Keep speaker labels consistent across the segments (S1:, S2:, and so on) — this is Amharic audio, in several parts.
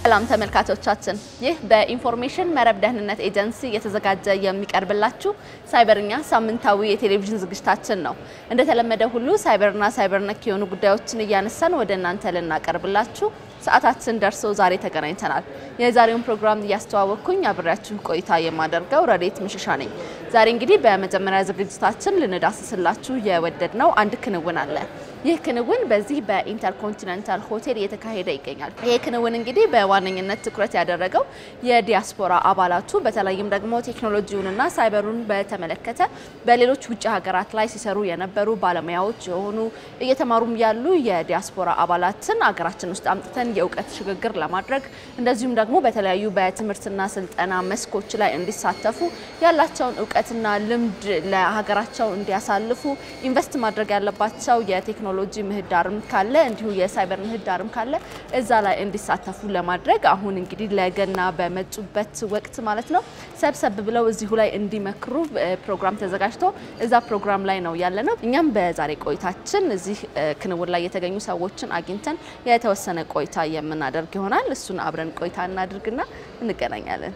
S1: ሰላም ተመልካቾቻችን፣ ይህ በኢንፎርሜሽን መረብ ደህንነት ኤጀንሲ እየተዘጋጀ የሚቀርብላችሁ ሳይበርኛ ሳምንታዊ የቴሌቪዥን ዝግጅታችን ነው። እንደተለመደ ሁሉ ሳይበርና ሳይበር ነክ የሆኑ ጉዳዮችን እያነሳን ወደ እናንተ ልናቀርብላችሁ ሰዓታችን ደርሶ ዛሬ ተገናኝተናል። የዛሬውን ፕሮግራም እያስተዋወቅኩኝ አብሬያችሁ ቆይታ የማደርገው ረዴት ምሽሻ ነኝ። ዛሬ እንግዲህ በመጀመሪያ ዝግጅታችን ልንዳስስላችሁ የወደድነው አንድ ክንውን አለ። ይህ ክንውን በዚህ በኢንተርኮንቲኔንታል ሆቴል እየተካሄደ ይገኛል። ይህ ክንውን እንግዲህ በዋነኝነት ትኩረት ያደረገው የዲያስፖራ አባላቱ በተለይም ደግሞ ቴክኖሎጂውንና ሳይበሩን በተመለከተ በሌሎች ውጭ ሀገራት ላይ ሲሰሩ የነበሩ ባለሙያዎች የሆኑ እየተማሩም ያሉ የዲያስፖራ አባላትን አገራችን ውስጥ አምጥተን የእውቀት ሽግግር ለማድረግ እንደዚሁም ደግሞ በተለያዩ በትምህርትና ስልጠና መስኮች ላይ እንዲሳተፉ ያላቸውን እውቀትና ልምድ ለሀገራቸው እንዲያሳልፉ ኢንቨስት ማድረግ ያለባቸው የቴክኖሎጂ ምህዳርም ካለ እንዲሁ የሳይበር ምህዳርም ካለ እዛ ላይ እንዲሳተፉ ለማድረግ አሁን እንግዲህ ለገና በመጡበት ወቅት ማለት ነው ሰብሰብ ብለው እዚሁ ላይ እንዲመክሩ ፕሮግራም ተዘጋጅቶ እዛ ፕሮግራም ላይ ነው ያለ ነው። እኛም በዛሬ ቆይታችን እዚህ ክንውን ላይ የተገኙ ሰዎችን አግኝተን የተወሰነ ቆይታ የምናደርግ ይሆናል። እሱን አብረን ቆይታ እናድርግና እንገናኛለን።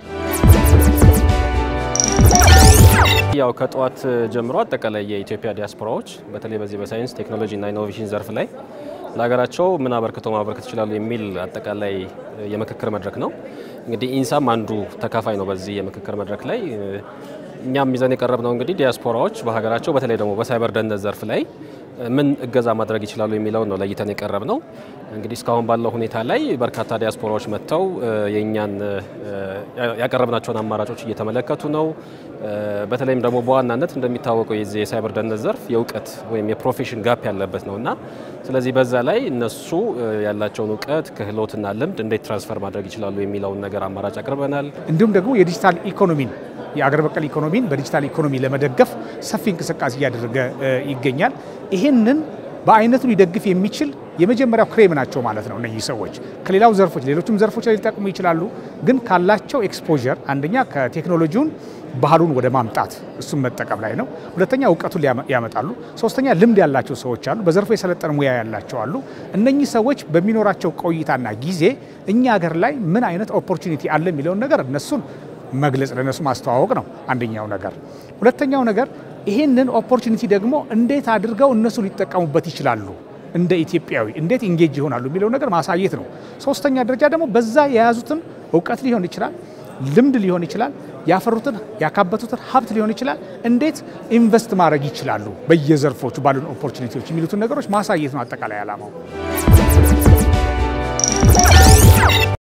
S2: ያው ከጠዋት ጀምሮ አጠቃላይ የኢትዮጵያ ዲያስፖራዎች በተለይ በዚህ በሳይንስ ቴክኖሎጂ እና ኢኖቬሽን ዘርፍ ላይ ለሀገራቸው ምን አበርክተው ማበርከት ይችላሉ የሚል አጠቃላይ የምክክር መድረክ ነው። እንግዲህ ኢንሳም አንዱ ተካፋይ ነው በዚህ የምክክር መድረክ ላይ። እኛም ይዘን የቀረብ ነው እንግዲህ ዲያስፖራዎች በሀገራቸው በተለይ ደግሞ በሳይበር ደህንነት ዘርፍ ላይ ምን እገዛ ማድረግ ይችላሉ የሚለውን ነው ለይተን የቀረብ ነው። እንግዲህ እስካሁን ባለው ሁኔታ ላይ በርካታ ዲያስፖራዎች መጥተው የእኛን ያቀረብናቸውን አማራጮች እየተመለከቱ ነው። በተለይም ደግሞ በዋናነት እንደሚታወቀው የዚህ የሳይበር ደህንነት ዘርፍ የእውቀት ወይም የፕሮፌሽን ጋፕ ያለበት ነው እና ስለዚህ በዛ ላይ እነሱ ያላቸውን እውቀት ክህሎትና ልምድ እንዴት ትራንስፈር ማድረግ ይችላሉ የሚለውን ነገር አማራጭ አቅርበናል።
S3: እንዲሁም ደግሞ የዲጂታል ኢኮኖሚን የአገር በቀል ኢኮኖሚን በዲጂታል ኢኮኖሚ ለመደገፍ ሰፊ እንቅስቃሴ እያደረገ ይገኛል። ይህንን በአይነቱ ሊደግፍ የሚችል የመጀመሪያው ክሬም ናቸው ማለት ነው። እነዚህ ሰዎች ከሌላው ዘርፎች ሌሎችም ዘርፎች ላይ ሊጠቅሙ ይችላሉ። ግን ካላቸው ኤክስፖዠር አንደኛ ከቴክኖሎጂውን ባህሉን ወደ ማምጣት እሱም መጠቀም ላይ ነው። ሁለተኛ እውቀቱን ያመጣሉ። ሶስተኛ ልምድ ያላቸው ሰዎች አሉ። በዘርፉ የሰለጠነ ሙያ ያላቸው አሉ። እነኚህ ሰዎች በሚኖራቸው ቆይታና ጊዜ እኛ ሀገር ላይ ምን አይነት ኦፖርቹኒቲ አለ የሚለውን ነገር እነሱን መግለጽ ለነሱ ማስተዋወቅ ነው አንደኛው ነገር። ሁለተኛው ነገር ይህንን ኦፖርቹኒቲ ደግሞ እንዴት አድርገው እነሱ ሊጠቀሙበት ይችላሉ፣ እንደ ኢትዮጵያዊ እንዴት ኢንጌጅ ይሆናሉ የሚለው ነገር ማሳየት ነው። ሶስተኛ ደረጃ ደግሞ በዛ የያዙትን እውቀት ሊሆን ይችላል፣ ልምድ ሊሆን ይችላል፣ ያፈሩትን ያካበቱትን ሀብት ሊሆን ይችላል፣ እንዴት ኢንቨስት ማድረግ ይችላሉ በየዘርፎቹ ባሉን ኦፖርቹኒቲዎች የሚሉትን ነገሮች ማሳየት ነው አጠቃላይ ዓላማው።